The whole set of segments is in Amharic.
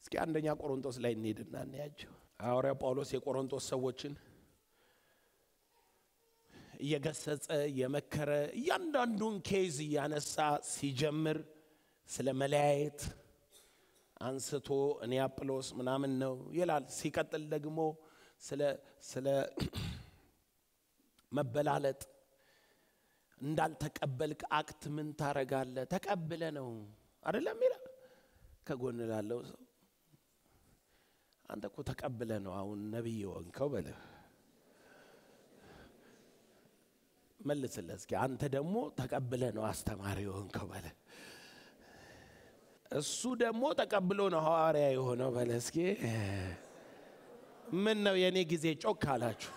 እስኪ አንደኛ ቆሮንቶስ ላይ እንሄድና እናያቸው። ሐዋርያው ጳውሎስ የቆሮንቶስ ሰዎችን እየገሰጸ እየመከረ እያንዳንዱን ኬዝ እያነሳ ሲጀምር ስለ መለያየት አንስቶ እኔ አጵሎስ ምናምን ነው ይላል። ሲቀጥል ደግሞ ስለ ስለ መበላለጥ እንዳልተቀበልክ አክት ምን ታረጋለ? ተቀብለ ነው አይደለም ይላል። ከጎን ላለው ሰው አንተ እኮ ተቀብለ ነው አሁን ነቢይ ወንከው በለ መልስለት እስኪ። አንተ ደግሞ ተቀብለ ነው አስተማሪ ወንከው በለ እሱ ደግሞ ተቀብሎ ነው ሐዋርያ የሆነው በለ እስኪ። ምን ነው የእኔ ጊዜ ጮክ አላችሁ?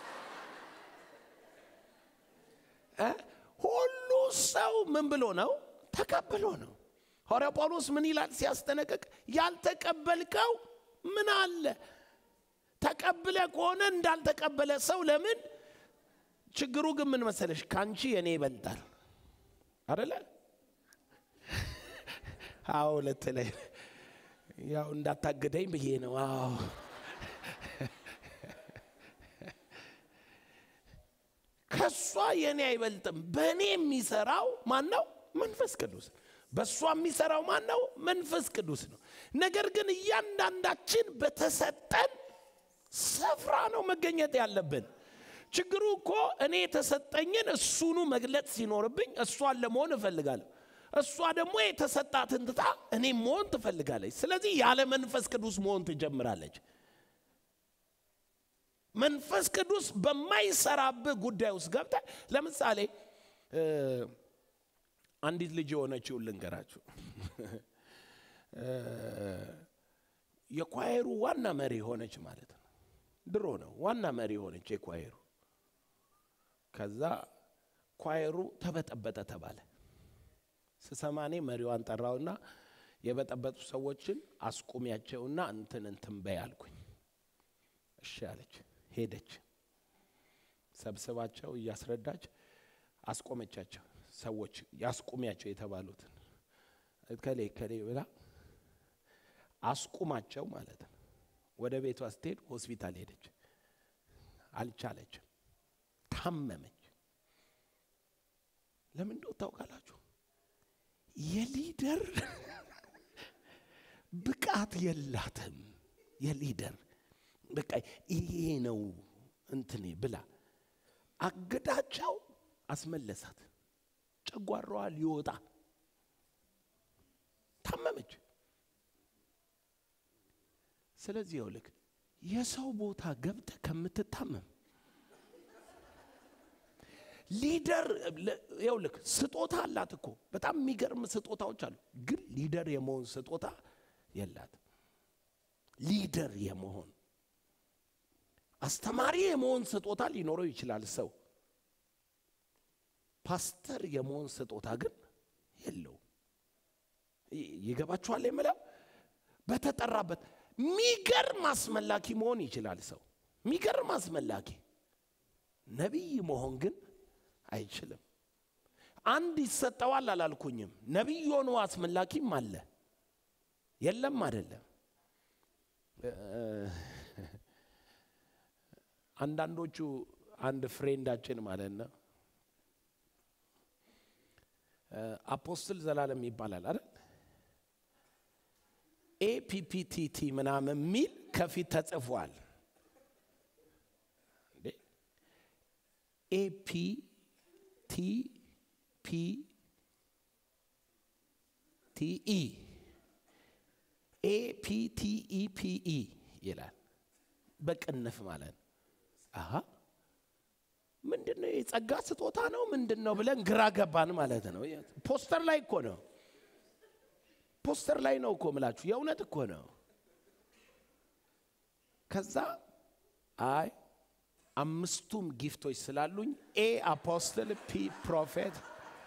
እ ሁሉ ሰው ምን ብሎ ነው? ተቀብሎ ነው። ሐዋርያው ጳውሎስ ምን ይላል ሲያስጠነቅቅ? ያልተቀበልከው ምን አለ? ተቀብለ ከሆነ እንዳልተቀበለ ሰው ለምን? ችግሩ ግን ምን መሰለሽ? ካንቺ የኔ ይበልጣል አደለ? አዎ ልትለኝ ያው እንዳታገደኝ ብዬ ነው። አዎ ከሷ የኔ አይበልጥም። በእኔ የሚሰራው ማን ነው? መንፈስ ቅዱስ። በእሷ የሚሰራው ማን ነው? መንፈስ ቅዱስ ነው። ነገር ግን እያንዳንዳችን በተሰጠን ስፍራ ነው መገኘት ያለብን። ችግሩ እኮ እኔ የተሰጠኝን እሱኑ መግለጽ ሲኖርብኝ እሷን ለመሆን እፈልጋለሁ። እሷ ደግሞ የተሰጣትን ትታ እኔ መሆን ትፈልጋለች። ስለዚህ ያለ መንፈስ ቅዱስ መሆን ትጀምራለች። መንፈስ ቅዱስ በማይሰራብህ ጉዳይ ውስጥ ገብተ ለምሳሌ አንዲት ልጅ የሆነችውን ልንገራችሁ። የኳየሩ ዋና መሪ ሆነች ማለት ነው። ድሮ ነው ዋና መሪ ሆነች የኳየሩ። ከዛ ኳየሩ ተበጠበጠ ተባለ። ስሰማኔ መሪዋን ጠራውና የበጠበጡ ሰዎችን አስቁሚያቸውና እንትን እንትን በይ አልኩኝ። እሺ አለች። ሄደች። ሰብስባቸው እያስረዳች አስቆመቻቸው። ሰዎች ያስቁሚያቸው የተባሉትን ከሌ ከሌ ብላ አስቁማቸው ማለት ነው። ወደ ቤቷ ስትሄድ ሆስፒታል ሄደች። አልቻለችም። ታመመች። ለምን እንደው ታውቃላችሁ? የሊደር ብቃት የላትም። የሊደር በቃ ይሄ ነው እንትኔ ብላ አገዳቸው አስመለሳት። ጨጓራዋ ሊወጣ ታመመች። ስለዚህ ይኸውልህ የሰው ቦታ ገብተ ከምትታመም ሊደር ይኸውልህ ስጦታ አላት እኮ በጣም የሚገርም ስጦታዎች አሉ። ግን ሊደር የመሆን ስጦታ የላት። ሊደር የመሆን አስተማሪ የመሆን ስጦታ ሊኖረው ይችላል ሰው። ፓስተር የመሆን ስጦታ ግን የለው። ይገባችኋል የምለው በተጠራበት ሚገርም አስመላኪ መሆን ይችላል ሰው። ሚገርም አስመላኪ ነቢይ መሆን ግን አይችልም። አንድ ይሰጠዋል አላልኩኝም። ነቢይ ሆኖ አስመላኪም አለ። የለም አይደለም። አንዳንዶቹ አንድ ፍሬንዳችን ማለት ነው አፖስትል ዘላለም ይባላል አይደል? ኤፒፒቲቲ ምናምን የሚል ከፊት ተጽፏል። ኤፒ ቲ ፒ ቲ ኢ ኤ ፒ ቲ ኢ ፒ ኢ ይላል። በቅንፍ ማለት ነው። አሀ ምንድን ነው የጸጋ ስጦታ ነው ምንድን ነው ብለን ግራ ገባን ማለት ነው። ፖስተር ላይ እኮ ነው ፖስተር ላይ ነው እኮ ምላችሁ የእውነት እኮ ነው። ከዛ አይ አምስቱም ጊፍቶች ስላሉኝ ኤ አፖስትል፣ ፒ ፕሮፌት፣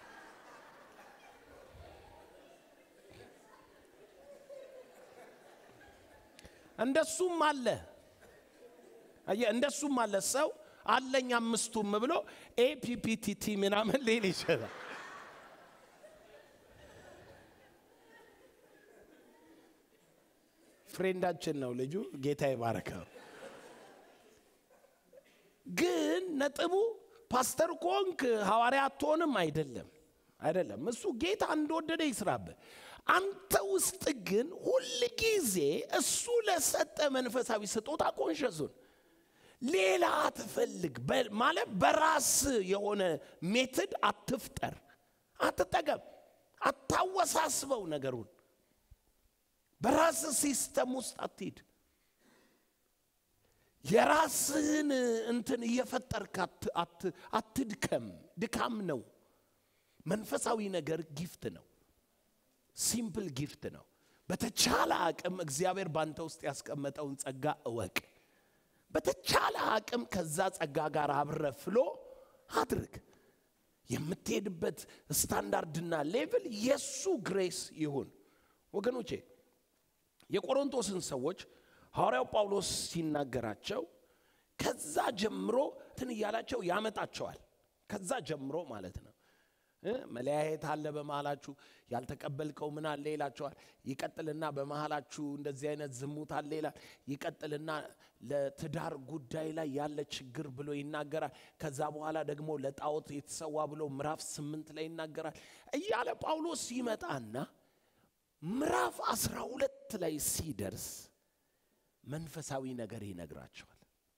እንደሱም አለ አየህ፣ እንደሱም አለ ሰው አለኝ አምስቱም ብሎ ኤፒፒቲቲ ምናምን ሊል ይችላል። ፍሬንዳችን ነው ልጁ። ጌታ ይባረከው። ግን ነጥቡ ፓስተር ኮንክ ሐዋርያ አትሆንም አይደለም፣ አይደለም። እሱ ጌታ እንደወደደ ይስራብህ። አንተ ውስጥ ግን ሁል ጊዜ እሱ ለሰጠ መንፈሳዊ ስጦታ ኮንሸሱን ሌላ አትፈልግ ማለት በራስ የሆነ ሜትድ አትፍጠር፣ አትጠቀም፣ አታወሳስበው ነገሩን በራስ ሲስተም ውስጥ አትሂድ። የራስህን እንትን እየፈጠርክ አትድከም። ድካም ነው። መንፈሳዊ ነገር ጊፍት ነው። ሲምፕል ጊፍት ነው። በተቻለ አቅም እግዚአብሔር ባንተ ውስጥ ያስቀመጠውን ጸጋ እወቅ። በተቻለ አቅም ከዛ ጸጋ ጋር አብረ ፍሎ አድርግ። የምትሄድበት ስታንዳርድና ሌቭል የሱ ግሬስ ይሁን። ወገኖቼ የቆሮንቶስን ሰዎች ሐዋርያው ጳውሎስ ሲናገራቸው ከዛ ጀምሮ እንትን እያላቸው ያመጣቸዋል። ከዛ ጀምሮ ማለት ነው። መለያየት አለ በመሃላችሁ፣ ያልተቀበልከው ምን አለ ይላቸዋል። ይቀጥልና በመሃላችሁ እንደዚህ አይነት ዝሙት አለ ይላል። ይቀጥልና ለትዳር ጉዳይ ላይ ያለ ችግር ብሎ ይናገራል። ከዛ በኋላ ደግሞ ለጣዖት የተሰዋ ብሎ ምዕራፍ ስምንት ላይ ይናገራል እያለ ጳውሎስ ይመጣና ምዕራፍ አስራ ሁለት ላይ ሲደርስ መንፈሳዊ ነገር ይነግራቸዋል።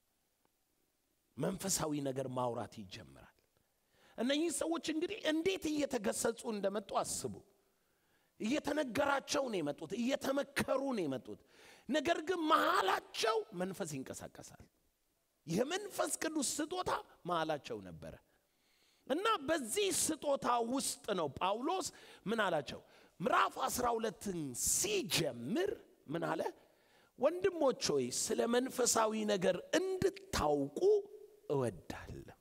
መንፈሳዊ ነገር ማውራት ይጀምራል። እነኚህ ሰዎች እንግዲህ እንዴት እየተገሰጹ እንደመጡ አስቡ። እየተነገራቸው ነው የመጡት፣ እየተመከሩ ነው የመጡት። ነገር ግን መሃላቸው መንፈስ ይንቀሳቀሳል። የመንፈስ ቅዱስ ስጦታ መሃላቸው ነበረ እና በዚህ ስጦታ ውስጥ ነው ጳውሎስ ምን አላቸው? ምዕራፍ አስራ ሁለትን ሲጀምር ምን አለ? ወንድሞች ሆይ ስለ መንፈሳዊ ነገር እንድታውቁ እወዳለሁ።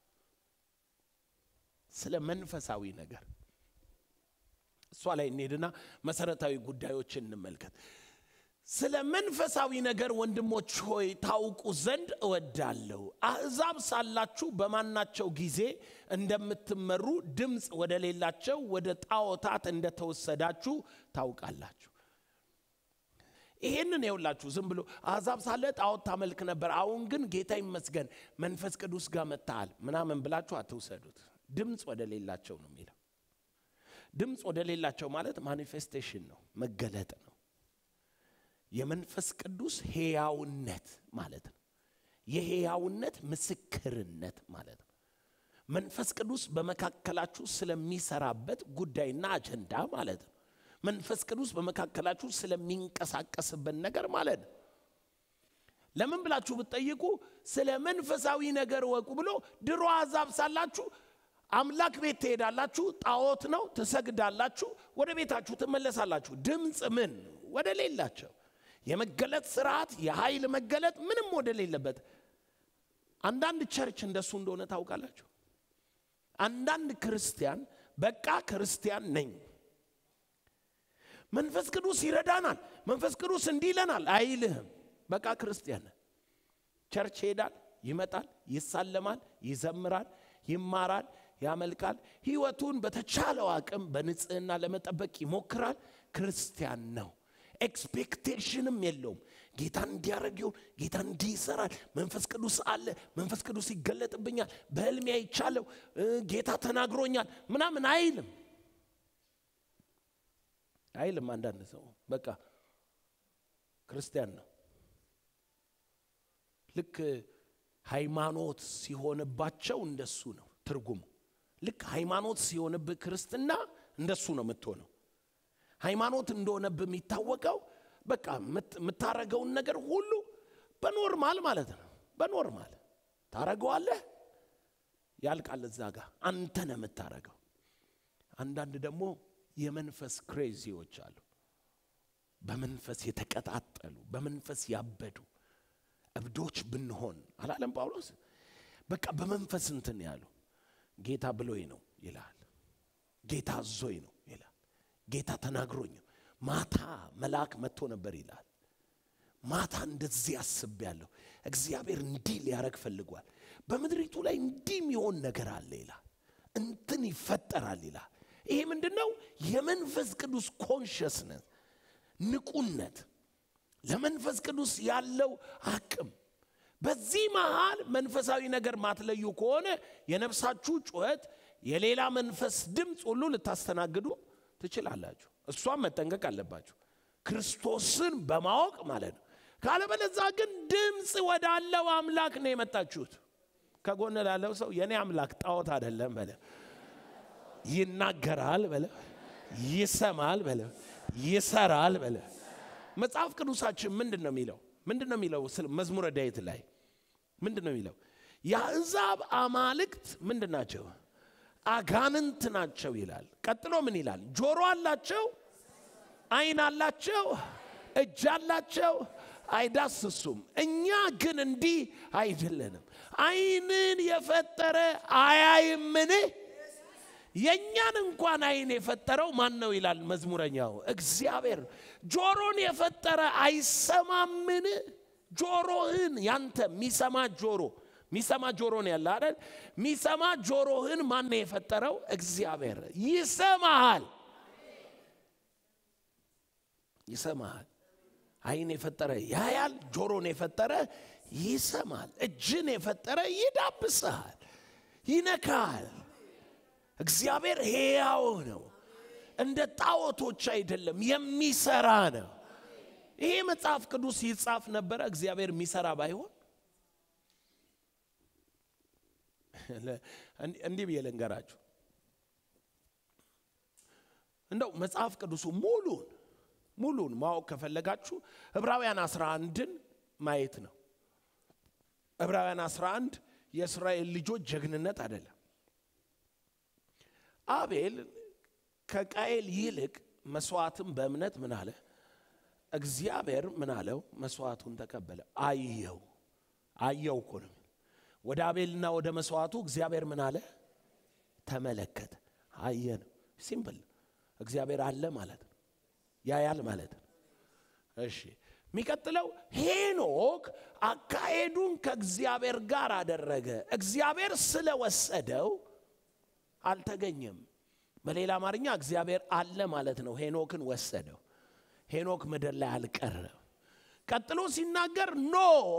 ስለ መንፈሳዊ ነገር እሷ ላይ እንሄድና መሰረታዊ ጉዳዮችን እንመልከት። ስለ መንፈሳዊ ነገር ወንድሞች ሆይ ታውቁ ዘንድ እወዳለሁ። አሕዛብ ሳላችሁ በማናቸው ጊዜ እንደምትመሩ ድምፅ ወደ ሌላቸው ወደ ጣዖታት እንደተወሰዳችሁ ታውቃላችሁ። ይሄንን የውላችሁ ዝም ብሎ አሕዛብ ሳለ ጣዖት ታመልክ ነበር፣ አሁን ግን ጌታ ይመስገን መንፈስ ቅዱስ ጋር መጥተሃል ምናምን ብላችሁ አትውሰዱት። ድምፅ ወደ ሌላቸው ነው የሚለው። ድምፅ ወደ ሌላቸው ማለት ማኒፌስቴሽን ነው፣ መገለጥ ነው። የመንፈስ ቅዱስ ሕያውነት ማለት ነው። የሕያውነት ምስክርነት ማለት ነው። መንፈስ ቅዱስ በመካከላችሁ ስለሚሰራበት ጉዳይና አጀንዳ ማለት ነው። መንፈስ ቅዱስ በመካከላችሁ ስለሚንቀሳቀስበት ነገር ማለት ነው። ለምን ብላችሁ ብትጠይቁ ስለ መንፈሳዊ ነገር ወቁ ብሎ ድሮ አሕዛብ ሳላችሁ አምላክ ቤት ትሄዳላችሁ፣ ጣዖት ነው፣ ትሰግዳላችሁ፣ ወደ ቤታችሁ ትመለሳላችሁ። ድምፅ ምን ወደ ሌላቸው የመገለጥ ስርዓት የኃይል መገለጥ ምንም ወደ ሌለበት አንዳንድ ቸርች እንደሱ እንደሆነ ታውቃላችሁ። አንዳንድ ክርስቲያን በቃ ክርስቲያን ነኝ መንፈስ ቅዱስ ይረዳናል፣ መንፈስ ቅዱስ እንዲህ ይለናል አይልህም። በቃ ክርስቲያን ቸርች ይሄዳል፣ ይመጣል፣ ይሳለማል፣ ይዘምራል፣ ይማራል፣ ያመልካል። ህይወቱን በተቻለው አቅም በንጽህና ለመጠበቅ ይሞክራል። ክርስቲያን ነው። ኤክስፔክቴሽንም የለውም። ጌታ እንዲያደርግ ይሁን፣ ጌታ እንዲህ ይሰራል፣ መንፈስ ቅዱስ አለ፣ መንፈስ ቅዱስ ይገለጥብኛል፣ በህልሜ አይቻለሁ፣ ጌታ ተናግሮኛል ምናምን አይልም አይልም። አንዳንድ ሰው በቃ ክርስቲያን ነው። ልክ ሃይማኖት ሲሆንባቸው እንደሱ ነው ትርጉሙ። ልክ ሃይማኖት ሲሆንብህ ክርስትና እንደሱ ነው የምትሆነው። ሃይማኖት እንደሆነብህ የሚታወቀው በቃ የምታረገውን ነገር ሁሉ በኖርማል ማለት ነው። በኖርማል ታረገዋለህ፣ ያልቃል እዛ ጋር አንተ ነው የምታረገው። አንዳንድ ደግሞ የመንፈስ ክሬዚዎች አሉ። በመንፈስ የተቀጣጠሉ በመንፈስ ያበዱ እብዶች ብንሆን አላለም ጳውሎስ። በቃ በመንፈስ እንትን ያሉ ጌታ ብሎኝ ነው ይላል። ጌታ አዞኝ ነው ይላል። ጌታ ተናግሮኝ ነው። ማታ መልአክ መጥቶ ነበር ይላል። ማታ እንደዚህ አስቤያለሁ። እግዚአብሔር እንዲህ ሊያረግ ፈልጓል። በምድሪቱ ላይ እንዲህ የሚሆን ነገር አለ ይላል። እንትን ይፈጠራል ይላል። ይሄ ምንድን ነው? የመንፈስ ቅዱስ ኮንሽስነት ንቁነት፣ ለመንፈስ ቅዱስ ያለው አቅም በዚህ መሃል መንፈሳዊ ነገር ማትለዩ ከሆነ የነፍሳችሁ ጩኸት የሌላ መንፈስ ድምፅ ሁሉ ልታስተናግዱ ትችላላችሁ። እሷም መጠንቀቅ አለባችሁ፣ ክርስቶስን በማወቅ ማለት ነው። ካለበለዛ ግን ድምፅ ወዳለው አምላክ ነው የመጣችሁት። ከጎን ላለው ሰው የኔ አምላክ ጣዖት አይደለም በለ፣ ይናገራል በለ፣ ይሰማል በለ፣ ይሰራል በለ። መጽሐፍ ቅዱሳችን ምንድን ነው የሚለው? ምንድን ነው የሚለው? መዝሙረ ዳዊት ላይ ምንድን ነው የሚለው? የአሕዛብ አማልክት ምንድን ናቸው? አጋንንት ናቸው ይላል። ቀጥሎ ምን ይላል? ጆሮ አላቸው፣ ዓይን አላቸው፣ እጅ አላቸው፣ አይዳስሱም። እኛ ግን እንዲህ አይደለንም። ዓይንን የፈጠረ አያይምን? የእኛን እንኳን ዓይን የፈጠረው ማን ነው ይላል መዝሙረኛው እግዚአብሔር። ጆሮን የፈጠረ አይሰማምን? ጆሮህን ያንተ የሚሰማ ጆሮ ሚሰማ ጆሮ ነው ያለ አይደል? ሚሰማ ጆሮህን ማን ነው የፈጠረው? እግዚአብሔር። ይሰማሃል፣ ይሰማሃል። ዓይን የፈጠረ ያያል፣ ጆሮን የፈጠረ ይሰማል፣ እጅን የፈጠረ ይዳብስሃል፣ ይነካሃል። እግዚአብሔር ሕያው ነው፣ እንደ ጣዖቶች አይደለም፣ የሚሰራ ነው። ይሄ መጽሐፍ ቅዱስ ይጻፍ ነበረ እግዚአብሔር የሚሰራ ባይሆን እንዲህ ብዬ ልንገራችሁ። እንደው መጽሐፍ ቅዱሱ ሙሉን ሙሉን ማወቅ ከፈለጋችሁ ዕብራውያን 11ን ማየት ነው። ዕብራውያን 11 የእስራኤል ልጆች ጀግንነት አይደለም። አቤል ከቃኤል ይልቅ መስዋዕትን በእምነት ምን አለ? እግዚአብሔር ምን አለው? መስዋዕቱን ተቀበለ። አየው አየው እኮ ነው ወደ አቤልና ወደ መስዋዕቱ እግዚአብሔር ምን አለ? ተመለከተ። አየ ነው። ሲምፕል። እግዚአብሔር አለ ማለት ነው። ያያል ማለት ነው። እሺ፣ የሚቀጥለው ሄኖክ አካሄዱን ከእግዚአብሔር ጋር አደረገ። እግዚአብሔር ስለወሰደው አልተገኘም። በሌላ አማርኛ እግዚአብሔር አለ ማለት ነው። ሄኖክን ወሰደው። ሄኖክ ምድር ላይ አልቀረም። ቀጥሎ ሲናገር ኖ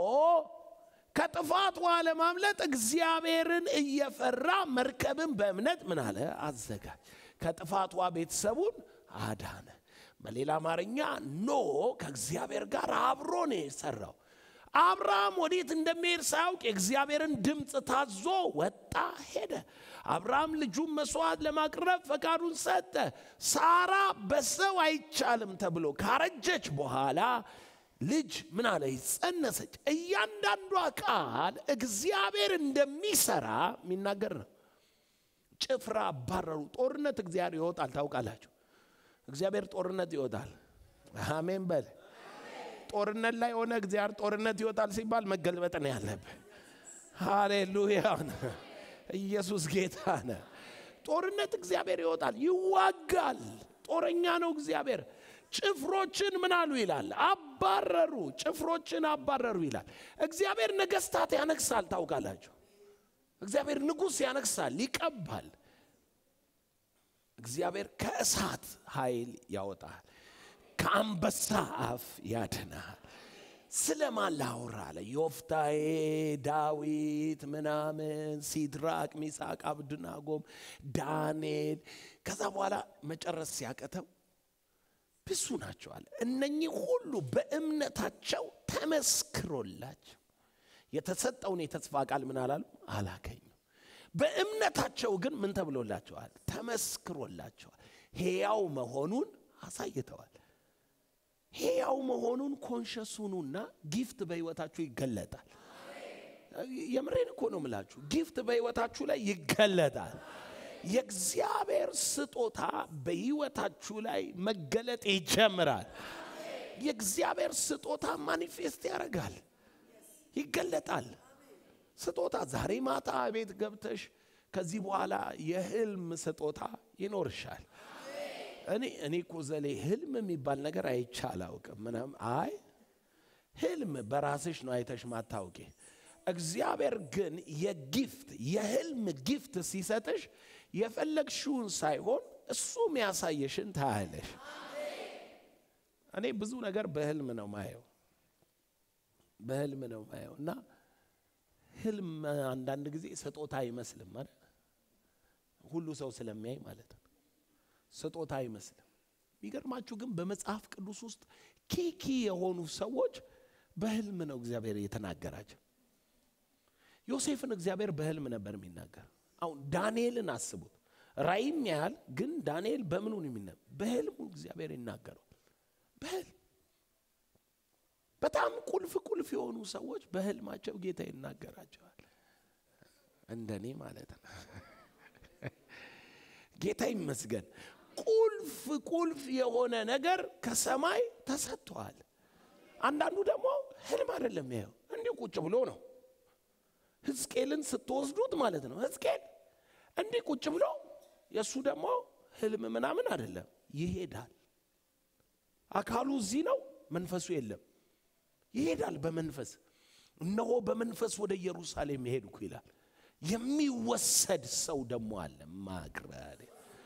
ከጥፋት ውሃ ለማምለጥ እግዚአብሔርን እየፈራ መርከብን በእምነት ምን አለ አዘጋጅ። ከጥፋት ውሃ ቤተሰቡን አዳነ። በሌላ አማርኛ ኖ ከእግዚአብሔር ጋር አብሮ ነው የሰራው። አብርሃም ወዴት እንደሚሄድ ሳያውቅ የእግዚአብሔርን ድምፅ ታዞ ወጣ ሄደ። አብርሃም ልጁን መስዋዕት ለማቅረብ ፈቃዱን ሰጠ። ሳራ በሰው አይቻልም ተብሎ ካረጀች በኋላ ልጅ ምን አለ ጸነሰች። እያንዳንዷ ቃል እግዚአብሔር እንደሚሰራ የሚናገር ነው። ጭፍራ አባረሩ። ጦርነት እግዚአብሔር ይወጣል። ታውቃላችሁ፣ እግዚአብሔር ጦርነት ይወጣል። አሜን በል። ጦርነት ላይ ሆነ እግዚአብሔር ጦርነት ይወጣል ሲባል መገልበጥ ነው ያለብህ። ሃሌሉያ! ኢየሱስ ጌታ ነ ጦርነት እግዚአብሔር ይወጣል፣ ይዋጋል። ጦረኛ ነው እግዚአብሔር። ጭፍሮችን ምን አሉ ይላል? አባረሩ። ጭፍሮችን አባረሩ ይላል። እግዚአብሔር ነገስታት ያነግሳል። ታውቃላችሁ፣ እግዚአብሔር ንጉሥ ያነግሳል፣ ይቀባል። እግዚአብሔር ከእሳት ኃይል ያወጣል፣ ከአንበሳ አፍ ያድናል። ስለማን ላውራ አለ? ዮፍታሔ፣ ዳዊት፣ ምናምን፣ ሲድራቅ፣ ሚሳቅ፣ አብድናጎም፣ ዳንኤል። ከዛ በኋላ መጨረስ ሲያቀተው ብዙ ናቸው አለ። እነኚህ ሁሉ በእምነታቸው ተመስክሮላቸው የተሰጠውን የተስፋ ቃል ምን አላሉ አላገኙ። በእምነታቸው ግን ምን ተብሎላቸዋል? ተመስክሮላቸዋል። ሕያው መሆኑን አሳይተዋል። ሕያው መሆኑን ኮንሸሱኑና ጊፍት በሕይወታችሁ ይገለጣል። የምሬን እኮ ነው ምላችሁ። ጊፍት በሕይወታችሁ ላይ ይገለጣል። የእግዚአብሔር ስጦታ በሕይወታችሁ ላይ መገለጥ ይጀምራል። የእግዚአብሔር ስጦታ ማኒፌስት ያደርጋል፣ ይገለጣል። ስጦታ ዛሬ ማታ ቤት ገብተሽ ከዚህ በኋላ የህልም ስጦታ ይኖርሻል። እኔ እኔ እኮ ዘሌ ህልም የሚባል ነገር አይቼ አላውቅም። ምናምን አይ ህልም በራስሽ ነው አይተሽ ማታውቂ። እግዚአብሔር ግን የጊፍት የህልም ጊፍት ሲሰጥሽ የፈለግሽውን ሳይሆን እሱ የሚያሳየሽን ታያለሽ። እኔ ብዙ ነገር በህልም ነው ማየው። በህልም ነው ማየው እና ህልም አንዳንድ ጊዜ ስጦታ አይመስልም ማለት ሁሉ ሰው ስለሚያይ ማለት ነው። ስጦታ አይመስልም። የሚገርማችሁ ግን በመጽሐፍ ቅዱስ ውስጥ ኪኪ የሆኑ ሰዎች በህልም ነው እግዚአብሔር የተናገራቸው። ዮሴፍን እግዚአብሔር በህልም ነበር የሚናገር። አሁን ዳንኤልን አስቡት። ራእይም ያህል ግን ዳንኤል በምኑ ነው የሚነ በህልሙ እግዚአብሔር ይናገረዋል። በህልም በጣም ቁልፍ ቁልፍ የሆኑ ሰዎች በህልማቸው ጌታ ይናገራቸዋል። እንደኔ ማለት ነው። ጌታ ይመስገን። ቁልፍ ቁልፍ የሆነ ነገር ከሰማይ ተሰጥቷል። አንዳንዱ ደግሞ ህልም አይደለም ያየው እንዲህ ቁጭ ብሎ ነው። ሕዝቅኤልን ስትወስዱት ማለት ነው። ሕዝቅኤል እንዲህ ቁጭ ብሎ የእሱ ደግሞ ህልም ምናምን አይደለም፣ ይሄዳል። አካሉ እዚህ ነው፣ መንፈሱ የለም። ይሄዳል በመንፈስ እነሆ በመንፈስ ወደ ኢየሩሳሌም የሄድኩ ይላል። የሚወሰድ ሰው ደግሞ አለ ማግራሪ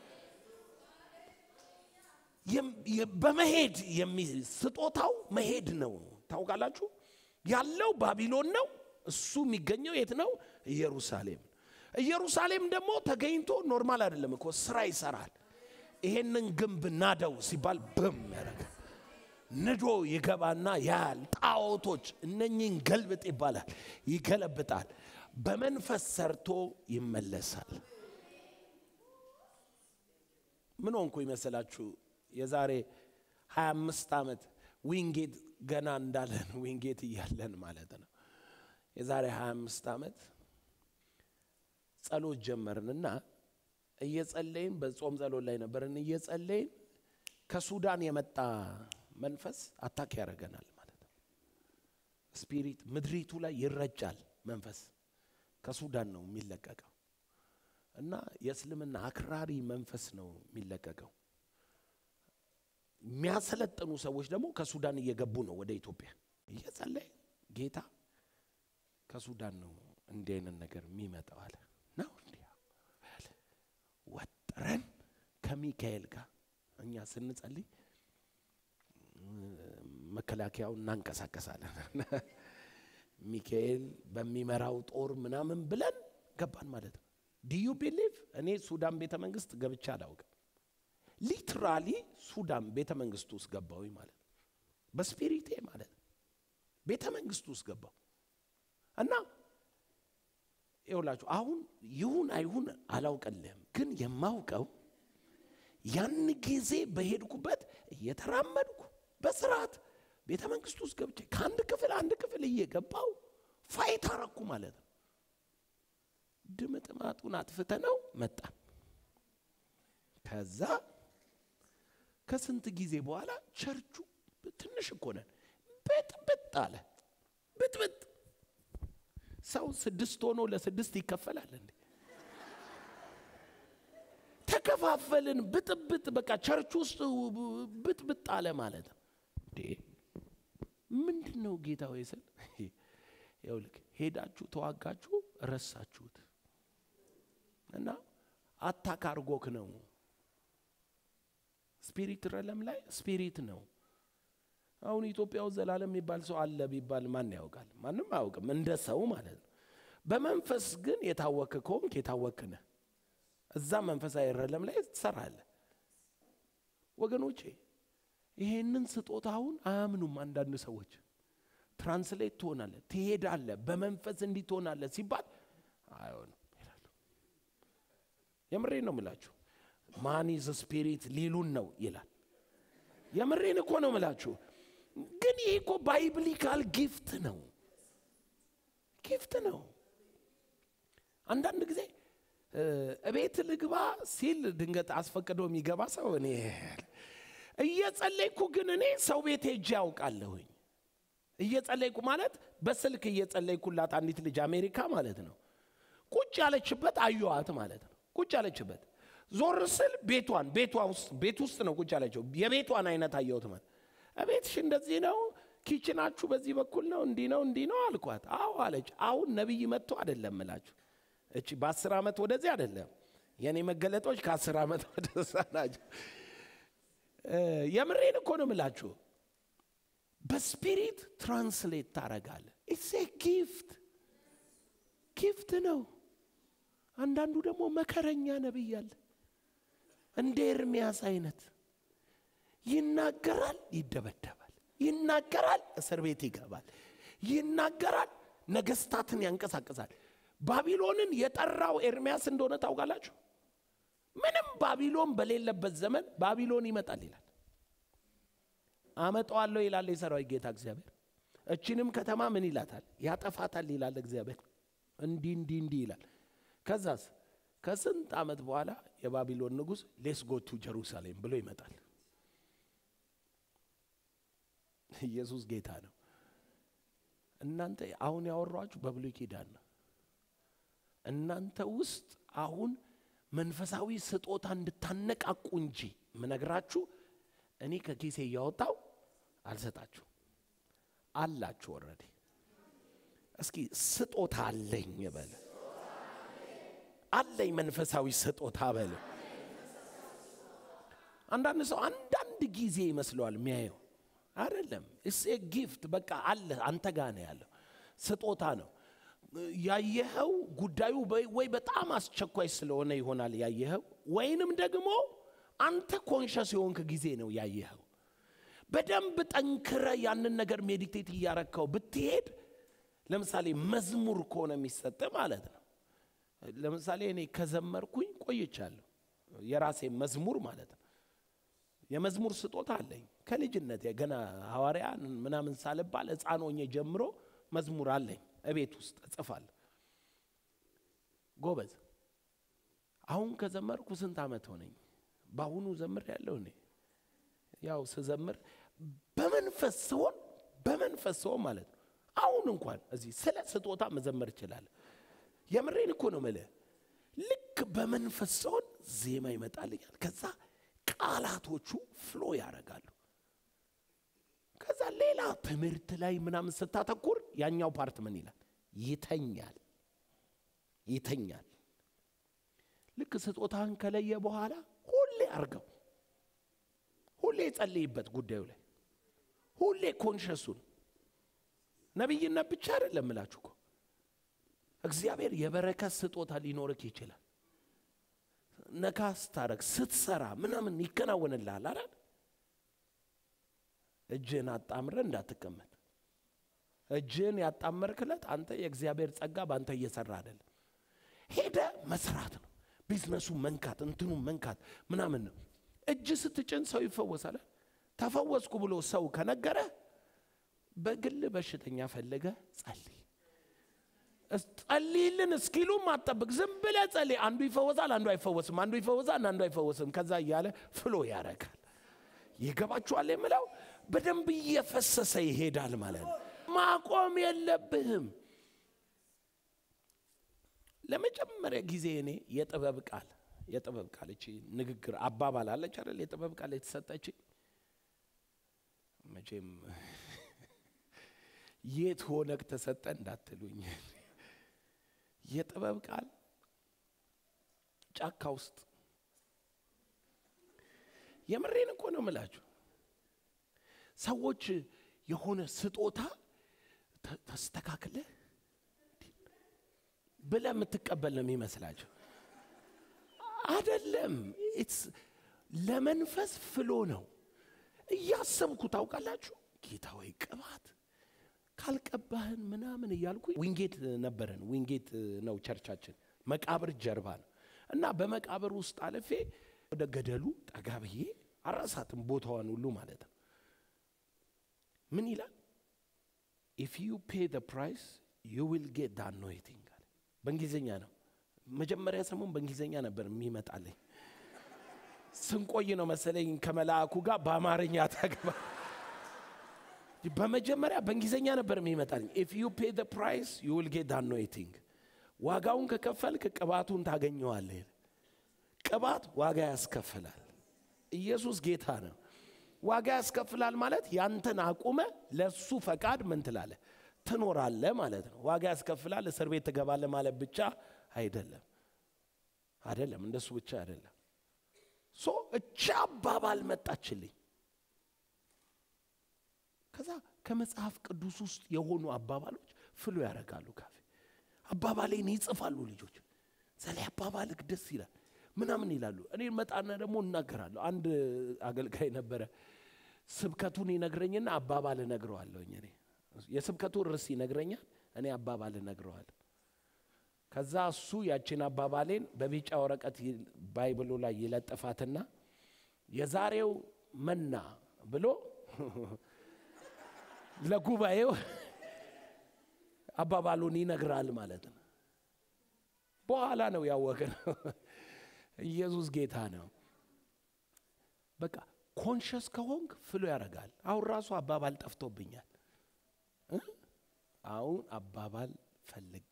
በመሄድ ስጦታው መሄድ ነው። ታውቃላችሁ ያለው ባቢሎን ነው። እሱ የሚገኘው የት ነው? ኢየሩሳሌም። ኢየሩሳሌም ደግሞ ተገኝቶ ኖርማል አይደለም እኮ ስራ ይሰራል። ይሄንን ግንብ ናደው ሲባል ብም ያደርጋል። ንዶ ይገባና ያያል። ጣዖቶች እነኚህን ገልብጥ ይባላል። ይገለብጣል። በመንፈስ ሰርቶ ይመለሳል። ምን ሆንኩ ይመስላችሁ? የዛሬ 25 ዓመት ዊንጌት ገና እንዳለን ዊንጌት እያለን ማለት ነው። የዛሬ 25 ዓመት ጸሎት ጀመርንና እየጸለይን በጾም ጸሎት ላይ ነበርን። እየጸለይን ከሱዳን የመጣ መንፈስ አታክ ያደርገናል ማለት ነው። ስፒሪት ምድሪቱ ላይ ይረጫል። መንፈስ ከሱዳን ነው የሚለቀቀው እና የእስልምና አክራሪ መንፈስ ነው የሚለቀቀው። የሚያሰለጥኑ ሰዎች ደግሞ ከሱዳን እየገቡ ነው ወደ ኢትዮጵያ። እየጸለይ ጌታ ከሱዳን ነው እንዲህ አይነት ነገር የሚመጣው አለ ነው እንዲህ አለ። ወጥረን ከሚካኤል ጋር እኛ ስንጸልይ መከላከያው እናንቀሳቀሳለን። ሚካኤል በሚመራው ጦር ምናምን ብለን ገባን ማለት ነው። ዲዩ ቢሊቭ እኔ ሱዳን ቤተ መንግስት ገብቼ አላውቅም። ሊትራሊ ሱዳን ቤተ መንግስት ውስጥ ገባሁኝ ማለት ነው። በስፒሪቴ ማለት ነው። ቤተ መንግስት ውስጥ ገባሁ እና ይውላችሁ አሁን ይሁን አይሁን አላውቅልህም፣ ግን የማውቀው ያን ጊዜ በሄድኩበት እየተራመድኩ በስርዓት ቤተ መንግስት ውስጥ ገብቼ ከአንድ ክፍል አንድ ክፍል እየገባው ፋይት አረኩ ማለት ነው። ድምጥማጡን አጥፍተ ነው መጣን። ከዛ ከስንት ጊዜ በኋላ ቸርቹ ትንሽ እኮ ነን፣ ብጥብጥ አለ። ብጥብጥ ሰው ስድስት ሆኖ ለስድስት ይከፈላል እንዴ? ተከፋፈልን። ብጥብጥ በቃ ቸርች ውስጥ ብጥብጥ አለ ማለት ነው። እንዴ ምንድን ነው ጌታ ወይ ስል ይኸውልህ ሄዳችሁ ተዋጋችሁ ረሳችሁት እና አታክ አርጎክ ነው ስፒሪት ረለም ላይ ስፒሪት ነው። አሁን ኢትዮጵያ ውስጥ ዘላለም የሚባል ሰው አለ ቢባል ማን ያውቃል? ማንም አያውቅም፣ እንደ ሰው ማለት ነው። በመንፈስ ግን የታወክ ከሆንክ የታወክ ነህ። እዛ መንፈሳዊ ረለም ላይ ትሰራለህ። ወገኖቼ ይሄንን ስጦታውን አያምኑም አንዳንድ ሰዎች። ትራንስሌት ትሆናለህ፣ ትሄዳለህ፣ በመንፈስ እንዲህ ትሆናለህ ሲባል አይሆንም ይላሉ። የምሬን ነው ምላችሁ። ማን ኢዝ ስፒሪት ሊሉን ነው ይላል። የምሬን እኮ ነው ምላችሁ። ግን ይሄ እኮ ባይብሊካል ጊፍት ነው፣ ጊፍት ነው። አንዳንድ ጊዜ እቤት ልግባ ሲል ድንገት አስፈቅዶ የሚገባ ሰው እኔ እየጸለይኩ ግን እኔ ሰው ቤት ሄጄ ያውቃለሁኝ። እየጸለይኩ ማለት በስልክ እየጸለይኩላት አንዲት ልጅ አሜሪካ ማለት ነው ቁጭ ያለችበት አየዋት ማለት ነው። ቁጭ ያለችበት ዞር ስል ቤቷን ቤቷ ውስጥ ቤት ውስጥ ነው ቁጭ ያለችው። የቤቷን አይነት አየሁት ማለት እቤትሽ እንደዚህ ነው፣ ኪችናችሁ በዚህ በኩል ነው፣ እንዲህ ነው እንዲህ ነው አልኳት። አዎ አለች። አሁን ነቢይ መጥቶ አይደለም እላችሁ እቺ በአስር ዓመት ወደዚህ አይደለም የእኔ መገለጦች ከአስር ዓመት ወደዛ ናቸው። የምሬን እኮ ነው ምላችሁ። በስፒሪት ትራንስሌት ታረጋለ ኢትስ ጊፍት ጊፍት ነው አንዳንዱ ደግሞ መከረኛ ነቢይ አለ እንደ ኤርሚያስ አይነት ይናገራል ይደበደባል ይናገራል እስር ቤት ይገባል ይናገራል ነገስታትን ያንቀሳቅሳል ባቢሎንን የጠራው ኤርሚያስ እንደሆነ ታውቃላችሁ ምንም ባቢሎን በሌለበት ዘመን ባቢሎን ይመጣል ይላል አመጣዋለሁ ይላል የሰራዊት ጌታ እግዚአብሔር እችንም ከተማ ምን ይላታል ያጠፋታል ይላል እግዚአብሔር እንዲህ እንዲህ እንዲህ ይላል ከዛስ ከስንት ዓመት በኋላ የባቢሎን ንጉሥ ሌስ ጎቱ ጀሩሳሌም ብሎ ይመጣል ኢየሱስ ጌታ ነው እናንተ አሁን ያወሯችሁ በብሉይ ኪዳን ነው እናንተ ውስጥ አሁን መንፈሳዊ ስጦታ እንድታነቃቁ እንጂ ምነግራችሁ እኔ ከኪሴ እያወጣው አልሰጣችሁ አላችሁ ወረዴ እስኪ ስጦታ አለኝ በለ አለኝ መንፈሳዊ ስጦታ በለ አንዳንድ ሰው አንዳንድ ጊዜ ይመስለዋል የሚያየው አይደለም እስ ጊፍት በቃ አለ አንተ ጋ ነው ያለው ስጦታ ነው ያየኸው ጉዳዩ ወይ በጣም አስቸኳይ ስለሆነ ይሆናል ያየኸው ወይንም ደግሞ አንተ ኮንሸስ የሆንክ ጊዜ ነው ያየኸው በደንብ ጠንክረ ያንን ነገር ሜዲቴት እያረከው ብትሄድ ለምሳሌ መዝሙር ከሆነ የሚሰጥ ማለት ነው ለምሳሌ እኔ ከዘመርኩኝ ቆይቻለሁ የራሴ መዝሙር ማለት ነው የመዝሙር ስጦታ አለኝ ከልጅነት ገና ሐዋርያ ምናምን ሳልባል ህፃን ሆኜ ጀምሮ መዝሙር አለኝ እቤት ውስጥ እጽፋለሁ ጎበዝ አሁን ከዘመርኩ ስንት ዓመት ሆነኝ በአሁኑ ዘምር ያለው እኔ ያው ስዘምር በመንፈስ ሲሆን በመንፈስ ሲሆን ማለት ነው አሁን እንኳን እዚህ ስለ ስጦታ መዘመር ይችላል የምሬን እኮ ነው ምልህ ልክ በመንፈስ ሲሆን ዜማ ይመጣልኛል ከዛ ቃላቶቹ ፍሎ ያደርጋሉ ከዛ ሌላ ትምህርት ላይ ምናምን ስታተኩር ያኛው ፓርት ምን ይላል ይተኛል ይተኛል ልክ ስጦታን ከለየ በኋላ ሁሌ አርገው ሁሌ ጸልይበት ጉዳዩ ላይ ሁሌ ኮንሸሱን ነቢይነት ብቻ አይደለም ምላችሁ እኮ እግዚአብሔር የበረከት ስጦታ ሊኖርክ ይችላል ነካ ስታረግ ስትሰራ ምናምን ይከናወንልሃል አይደል እጅህን አጣምረ እንዳትቀመጥ እጅህን ያጣመርክለት አንተ የእግዚአብሔር ጸጋ በአንተ እየሰራ አይደለም ሄደ መስራት ነው ቢዝነሱ መንካት እንትኑ መንካት ምናምን ነው እጅ ስትጭን ሰው ይፈወሳል ተፈወስኩ ብሎ ሰው ከነገረ በግል በሽተኛ ፈለገ ጸልይ ጸልይልን እስኪሉም አጠብቅ ዝም ብለ ጸልይ አንዱ ይፈወሳል አንዱ አይፈወስም አንዱ ይፈወሳል አንዱ አይፈወስም ከዛ እያለ ፍሎ ያረጋል ይገባችኋል የምለው በደንብ እየፈሰሰ ይሄዳል ማለት ነው ማቆም የለብህም ለመጀመሪያ ጊዜ እኔ የጥበብ ቃል የጥበብ ቃል እቺ ንግግር አባባል አለች አይደል የጥበብ ቃል የተሰጠች መቼም የት ሆነክ ተሰጠ እንዳትሉኝ የጥበብ ቃል ጫካ ውስጥ የምሬን እኮ ነው ምላችሁ ሰዎች የሆነ ስጦታ ተስተካክለ ብለ የምትቀበል ነው የሚመስላቸው አደለም ለመንፈስ ፍሎ ነው እያሰብኩ ታውቃላችሁ ጌታ ወይ ቅባት ካልቀባህን ምናምን እያልኩ ዊንጌት ነበረን ዊንጌት ነው ቸርቻችን መቃብር ጀርባ ነው እና በመቃብር ውስጥ አለፌ ወደ ገደሉ ጠጋ ብዬ አራሳትም ቦታዋን ሁሉ ማለት ነው ምን ይላል ኢፍ ዩ ፔ ደ ፕራይስ ዩ ዊል ጌት ዳ አኖይቲንግ አለ በእንግሊዝኛ ነው መጀመሪያ ሰሞን በእንግሊዝኛ ነበር የሚመጣለኝ ስንቆይ ነው መሰለኝ ከመልአኩ ጋር በአማርኛ ተገባ በመጀመሪያ በእንግሊዝኛ ነበር የሚመጣልኝ ኢፍ ዩ ፔ ደ ፕራይስ ዩ ዊል ጌት አኖይቲንግ ዋጋውን ከከፈልክ ቅባቱን ታገኘዋለህ ቅባት ዋጋ ያስከፍላል ኢየሱስ ጌታ ነው ዋጋ ያስከፍላል ማለት ያንተን አቁመ ለሱ ፈቃድ ምን ትላለ ትኖራለ ማለት ነው ዋጋ ያስከፍላል እስር ቤት ትገባለ ማለት ብቻ አይደለም አይደለም እንደሱ ብቻ አይደለም ሶ እቻ አባባል መጣችልኝ ከዛ ከመጽሐፍ ቅዱስ ውስጥ የሆኑ አባባሎች ፍሎ ያደርጋሉ። ካፌ አባባሌን ይጽፋሉ ልጆች። ዘላይ አባባልክ ደስ ይላል ምናምን ይላሉ። እኔ መጣና ደግሞ እናገራለሁ። አንድ አገልጋይ ነበረ። ስብከቱን ይነግረኝና አባባል እነግረዋለሁኝ። እኔ የስብከቱ ርዕስ ይነግረኛል፣ እኔ አባባል እነግረዋለሁ። ከዛ እሱ ያችን አባባሌን በቢጫ ወረቀት ባይብሉ ላይ ይለጥፋትና የዛሬው መና ብሎ ለጉባኤው አባባሉን ይነግራል ማለት ነው። በኋላ ነው ያወቅነው ኢየሱስ ጌታ ነው። በቃ ኮንሸስ ከሆንክ ፍሎ ያደርጋል። አሁን ራሱ አባባል ጠፍቶብኛል። አሁን አባባል ፈልጌ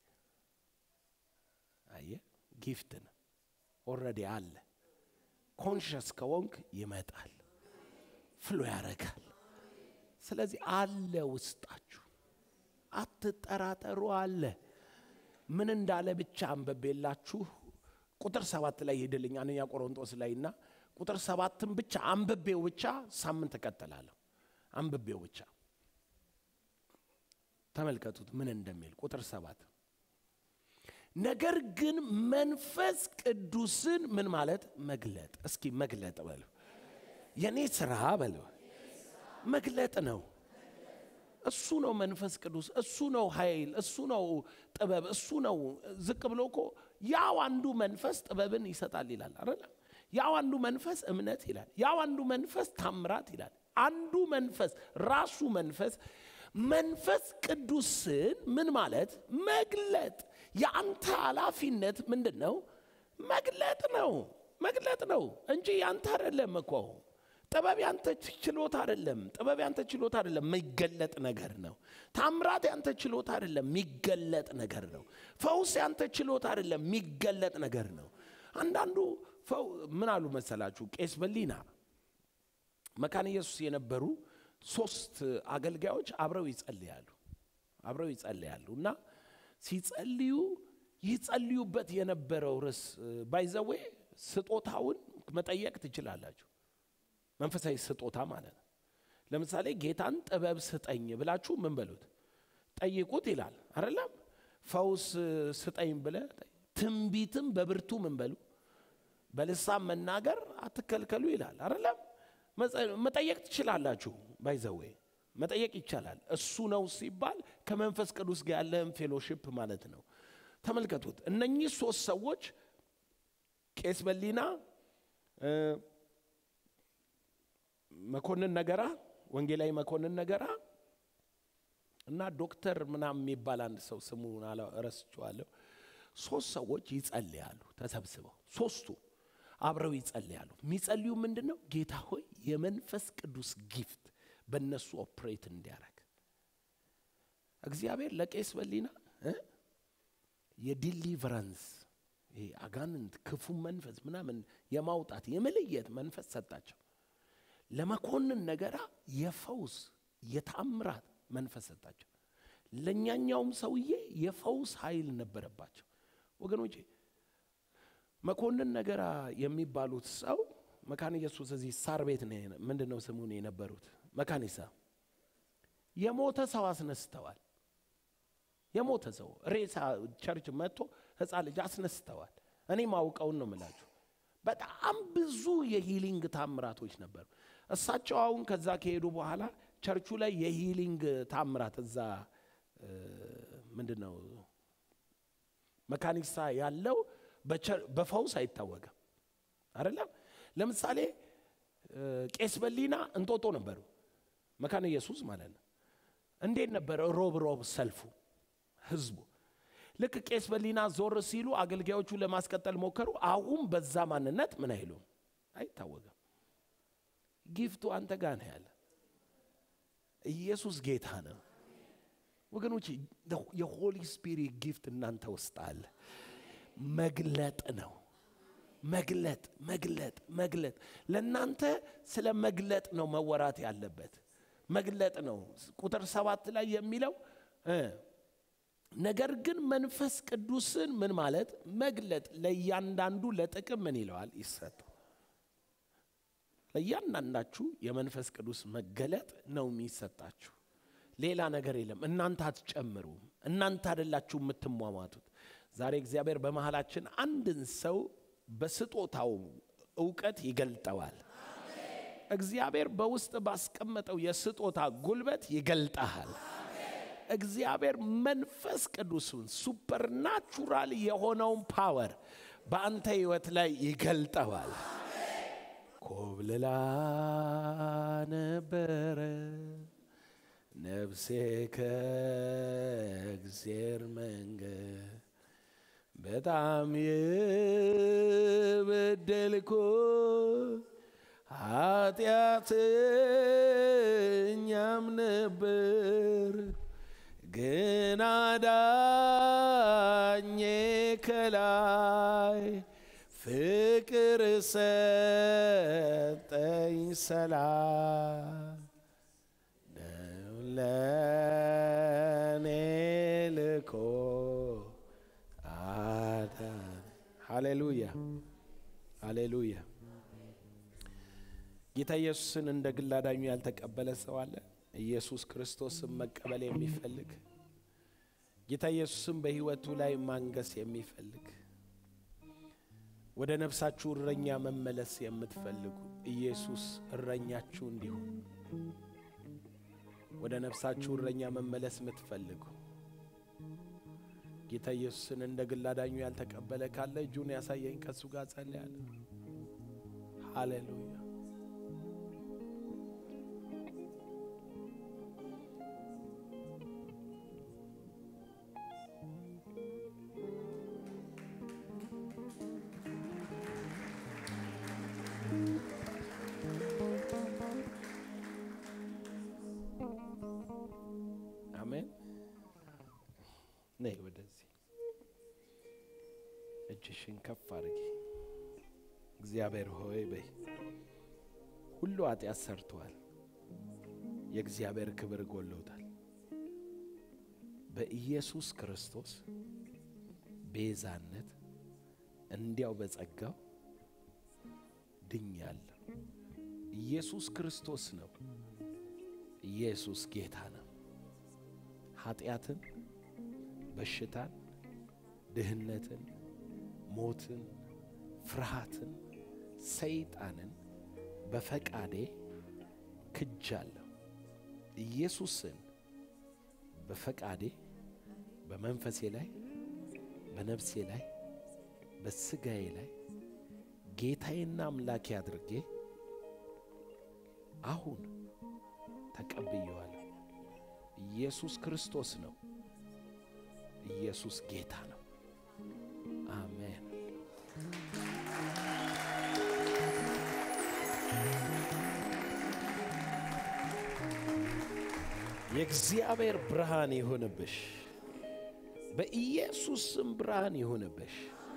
አየ ጊፍት ነው ኦልሬዲ አለ። ኮንሽስ ከወንክ ይመጣል፣ ፍሎ ያደርጋል። ስለዚህ አለ ውስጣችሁ፣ አትጠራጠሩ። አለ ምን እንዳለ ብቻ አንብቤላችሁ ቁጥር ሰባት ላይ ሄድልኝ አንደኛ ቆሮንጦስ ላይ እና ቁጥር ሰባትን ብቻ አንብቤው ብቻ ሳምንት እቀጥላለሁ። አንብቤው ብቻ ተመልከቱት ምን እንደሚል ቁጥር ሰባት ነገር ግን መንፈስ ቅዱስን ምን ማለት መግለጥ። እስኪ መግለጥ በሉ። የኔ ስራ በሉ መግለጥ ነው። እሱ ነው መንፈስ ቅዱስ፣ እሱ ነው ኃይል፣ እሱ ነው ጥበብ፣ እሱ ነው። ዝቅ ብሎ እኮ ያው አንዱ መንፈስ ጥበብን ይሰጣል ይላል አይደል? ያው አንዱ መንፈስ እምነት ይላል። ያው አንዱ መንፈስ ታምራት ይላል። አንዱ መንፈስ ራሱ መንፈስ መንፈስ ቅዱስን ምን ማለት መግለጥ የአንተ ኃላፊነት ምንድን ነው? መግለጥ ነው። መግለጥ ነው እንጂ ያንተ አይደለም እኮ። ጥበብ ያንተ ችሎታ አይደለም። ጥበብ ያንተ ችሎታ አይደለም፣ የሚገለጥ ነገር ነው። ታምራት ያንተ ችሎታ አይደለም፣ የሚገለጥ ነገር ነው። ፈውስ ያንተ ችሎታ አይደለም፣ የሚገለጥ ነገር ነው። አንዳንዱ ምን አሉ መሰላችሁ? ቄስ በሊና መካነ ኢየሱስ የነበሩ ሶስት አገልጋዮች አብረው ይጸልያሉ አብረው ይጸልያሉ እና ሲጸልዩ ይጸልዩበት የነበረው ርዕስ ባይዘዌ ስጦታውን መጠየቅ ትችላላችሁ። መንፈሳዊ ስጦታ ማለት ነው። ለምሳሌ ጌታን ጥበብ ስጠኝ ብላችሁ ምን በሉት ጠይቁት ይላል አይደለም። ፈውስ ስጠኝ ብለ ትንቢትም በብርቱ ምን በሉ በልሳን መናገር አትከልከሉ ይላል አይደለም። መጠየቅ ትችላላችሁ። ባይዘዌ መጠየቅ ይቻላል። እሱ ነው ሲባል ከመንፈስ ቅዱስ ጋር ያለህን ፌሎሺፕ ማለት ነው። ተመልከቱት። እነኚህ ሶስት ሰዎች ቄስ በሊና፣ መኮንን ነገራ፣ ወንጌላዊ መኮንን ነገራ እና ዶክተር ምናምን የሚባል አንድ ሰው ስሙ ረስቼዋለሁ። ሶስት ሰዎች ይጸልያሉ ተሰብስበው ሶስቱ አብረው ይጸልያሉ። የሚጸልዩ ምንድን ነው? ጌታ ሆይ የመንፈስ ቅዱስ ጊፍት በእነሱ ኦፕሬት እንዲያደርግ እግዚአብሔር ለቄስ በሊና የዲሊቨረንስ ይሄ አጋንንት ክፉ መንፈስ ምናምን የማውጣት የመለየት መንፈስ ሰጣቸው። ለመኮንን ነገራ የፈውስ የታምራት መንፈስ ሰጣቸው። ለእኛኛውም ሰውዬ የፈውስ ኃይል ነበረባቸው። ወገኖቼ መኮንን ነገራ የሚባሉት ሰው መካነ ኢየሱስ እዚህ ሳር ቤት ምንድን ነው ስሙን የነበሩት መካኒሳ የሞተ ሰው አስነስተዋል። የሞተ ሰው ሬሳ ቸርች መጥቶ ህፃን ልጅ አስነስተዋል። እኔ ማውቀውን ነው ምላችሁ። በጣም ብዙ የሂሊንግ ታምራቶች ነበሩ። እሳቸው አሁን ከዛ ከሄዱ በኋላ ቸርቹ ላይ የሂሊንግ ታምራት እዛ ምንድን ነው መካኒሳ ያለው በፈውስ አይታወቅም አይደለም። ለምሳሌ ቄስ በሊና እንጦጦ ነበሩ፣ መካነ ኢየሱስ ማለት ነው። እንዴት ነበረ ሮብ ሮብ ሰልፉ ህዝቡ? ልክ ቄስ በሊና ዞር ሲሉ አገልጋዮቹ ለማስቀጠል ሞከሩ። አሁን በዛ ማንነት ምን አይሉም፣ አይታወቅም። ጊፍቱ አንተ ጋር ነው ያለ። ኢየሱስ ጌታ ነው ወገኖች። የሆሊ ስፒሪት ጊፍት እናንተ ውስጥ አለ። መግለጥ ነው መግለጥ መግለጥ መግለጥ። ለእናንተ ስለ መግለጥ ነው መወራት ያለበት። መግለጥ ነው። ቁጥር ሰባት ላይ የሚለው ነገር ግን መንፈስ ቅዱስን ምን ማለት መግለጥ፣ ለእያንዳንዱ ለጥቅም ምን ይለዋል ይሰጠው። ለእያንዳንዳችሁ የመንፈስ ቅዱስ መገለጥ ነው የሚሰጣችሁ። ሌላ ነገር የለም። እናንተ አትጨምሩም። እናንተ አይደላችሁ የምትሟሟቱት። ዛሬ እግዚአብሔር በመሃላችን አንድን ሰው በስጦታው እውቀት ይገልጠዋል። እግዚአብሔር በውስጥ ባስቀመጠው የስጦታ ጉልበት ይገልጠሃል። እግዚአብሔር መንፈስ ቅዱሱን ሱፐርናቹራል የሆነውን ፓወር በአንተ ህይወት ላይ ይገልጠዋል። ኮብልላ ነበረ ነፍሴ ከእግዜር መንገድ በጣም የበደልኩ ኃጢአተኛም ነበር፣ ግን አዳኜ ከላይ ፍቅር ሰጠኝ ሰላም ነው ለኔ ልኮ አዳን። ሃሌሉያ ሃሌሉያ። ጌታ ኢየሱስን እንደ ግል አዳኙ ያልተቀበለ ሰው አለ? ኢየሱስ ክርስቶስን መቀበል የሚፈልግ ጌታ ኢየሱስን በሕይወቱ ላይ ማንገስ የሚፈልግ ወደ ነፍሳችሁ እረኛ መመለስ የምትፈልጉ ኢየሱስ እረኛችሁ እንዲሆን ወደ ነፍሳችሁ እረኛ መመለስ የምትፈልጉ ጌታ ኢየሱስን እንደ ግል አዳኙ ያልተቀበለ ካለ እጁን ያሳየኝ፣ ከእሱ ጋር ጸልያለሁ። ሃሌሉያ አሜን። ነይ ወደዚህ እጅሽን ከፍ አድርጊ። እግዚአብሔር ሆይ በይ። ሁሉ ኃጢአት ሰርተዋል፣ የእግዚአብሔር ክብር ጎሎታል። በኢየሱስ ክርስቶስ ቤዛነት እንዲያው በጸጋው ድኛለሁ። ኢየሱስ ክርስቶስ ነው። ኢየሱስ ጌታ ነው። ኃጢአትን፣ በሽታን፣ ድህነትን፣ ሞትን፣ ፍርሃትን፣ ሰይጣንን በፈቃዴ ክጃለሁ። ኢየሱስን በፈቃዴ በመንፈሴ ላይ በነፍሴ ላይ በስጋዬ ላይ ጌታዬና አምላኬ አድርጌ አሁን ተቀብየዋለሁ። ኢየሱስ ክርስቶስ ነው። ኢየሱስ ጌታ ነው። አሜን። የእግዚአብሔር ብርሃን ይሁንብሽ። በኢየሱስ ስም ብርሃን ይሁንብሽ።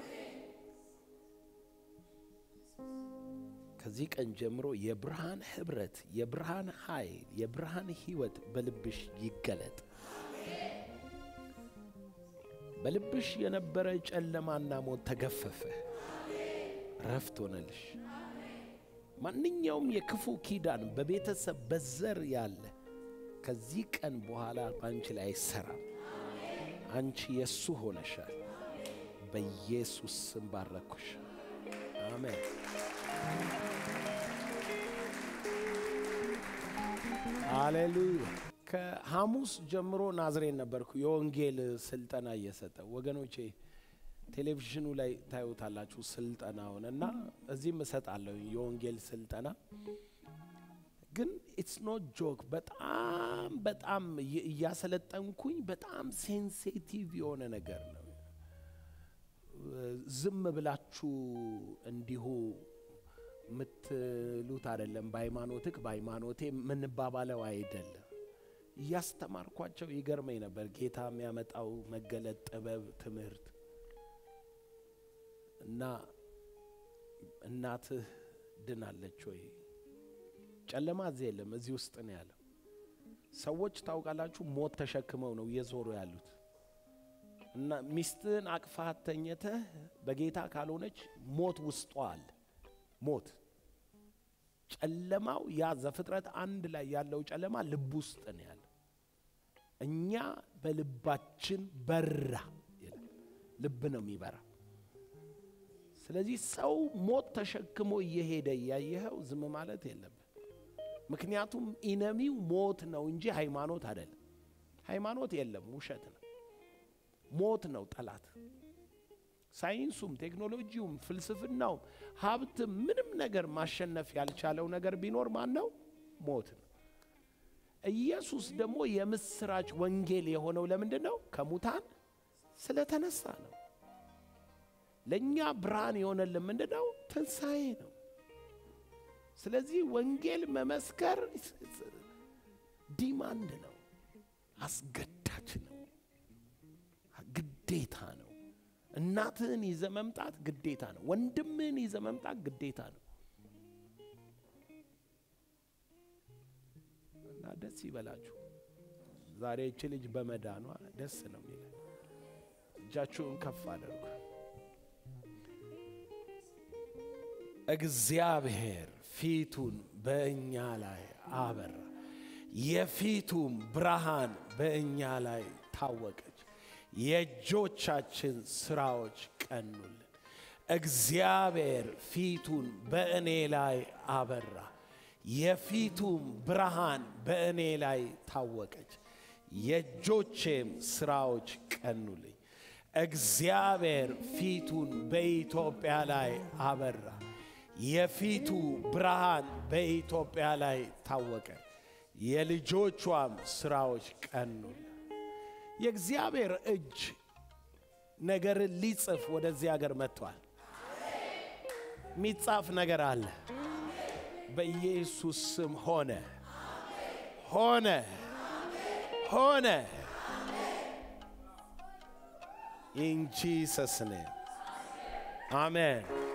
ከዚህ ቀን ጀምሮ የብርሃን ህብረት፣ የብርሃን ኃይል፣ የብርሃን ህይወት በልብሽ ይገለጥ። በልብሽ የነበረ ጨለማና ሞት ተገፈፈ፣ ረፍት ሆነልሽ። ማንኛውም የክፉ ኪዳን በቤተሰብ በዘር ያለ ከዚህ ቀን በኋላ በአንቺ ላይ አይሰራም። አንቺ የእሱ ሆነሻል። በኢየሱስ ስም ባረኩሽ። አሜን። ሃሌሉያ። ከሐሙስ ጀምሮ ናዝሬት ነበርኩ የወንጌል ስልጠና እየሰጠ ወገኖቼ፣ ቴሌቪዥኑ ላይ ታዩታላችሁ ስልጠናውን እና እዚህም እሰጣለሁ የወንጌል ስልጠና ግን ኢትስ ኖት ጆክ። በጣም በጣም እያሰለጠንኩኝ በጣም ሴንሲቲቭ የሆነ ነገር ነው። ዝም ብላችሁ እንዲሁ የምትሉት አይደለም። በሃይማኖትክ በሃይማኖቴ የምንባባለው አይደለም። እያስተማርኳቸው ይገርመኝ ነበር ጌታ የሚያመጣው መገለጥ፣ ጥበብ፣ ትምህርት እና እናትህ ድናለች ወይ? ጨለማ እዚህ የለም፣ እዚህ ውስጥ ነው ያለው። ሰዎች ታውቃላችሁ፣ ሞት ተሸክመው ነው እየዞሩ ያሉት እና ሚስትህን አቅፋት ተኝተህ በጌታ ካልሆነች ሞት ውስጧ አለ። ሞት ጨለማው ያ ዘፍጥረት አንድ ላይ ያለው ጨለማ ልብ ውስጥ ነው ያለው። እኛ በልባችን በራ ይላል። ልብ ነው የሚበራ። ስለዚህ ሰው ሞት ተሸክሞ እየሄደ እያየኸው ዝም ማለት የለብን። ምክንያቱም ኢነሚው ሞት ነው እንጂ ሃይማኖት አይደለም። ሃይማኖት የለም፣ ውሸት ነው። ሞት ነው ጠላት። ሳይንሱም ቴክኖሎጂውም ፍልስፍናውም ሀብትም ምንም ነገር ማሸነፍ ያልቻለው ነገር ቢኖር ማን ነው? ሞት ነው። ኢየሱስ ደግሞ የምስራች ወንጌል የሆነው ለምንድን ነው? ከሙታን ስለተነሳ ነው። ለእኛ ብርሃን የሆነልን ምንድን ነው? ትንሣኤ ነው። ስለዚህ ወንጌል መመስከር ዲማንድ ነው፣ አስገዳጅ ነው፣ ግዴታ ነው። እናትህን ይዘ መምጣት ግዴታ ነው። ወንድምህን ይዘ መምጣት ግዴታ ነው። እና ደስ ይበላችሁ። ዛሬ እቺ ልጅ በመዳኗ ደስ ነው የሚለን። እጃችሁን ከፍ አድርጉ። እግዚአብሔር ፊቱን በእኛ ላይ አበራ፣ የፊቱም ብርሃን በእኛ ላይ ታወቀች። የእጆቻችን ስራዎች ቀኑልን። እግዚአብሔር ፊቱን በእኔ ላይ አበራ፣ የፊቱም ብርሃን በእኔ ላይ ታወቀች። የእጆቼም ስራዎች ቀኑልኝ። እግዚአብሔር ፊቱን በኢትዮጵያ ላይ አበራ፣ የፊቱ ብርሃን በኢትዮጵያ ላይ ታወቀ፣ የልጆቿም ስራዎች ቀኑልን። የእግዚአብሔር እጅ ነገርን ሊጽፍ ወደዚህ ሀገር መጥቷል። የሚጻፍ ነገር አለ። በኢየሱስ ስም ሆነ ሆነ ሆነ። ኢን ጂሰስ ኔም አሜን።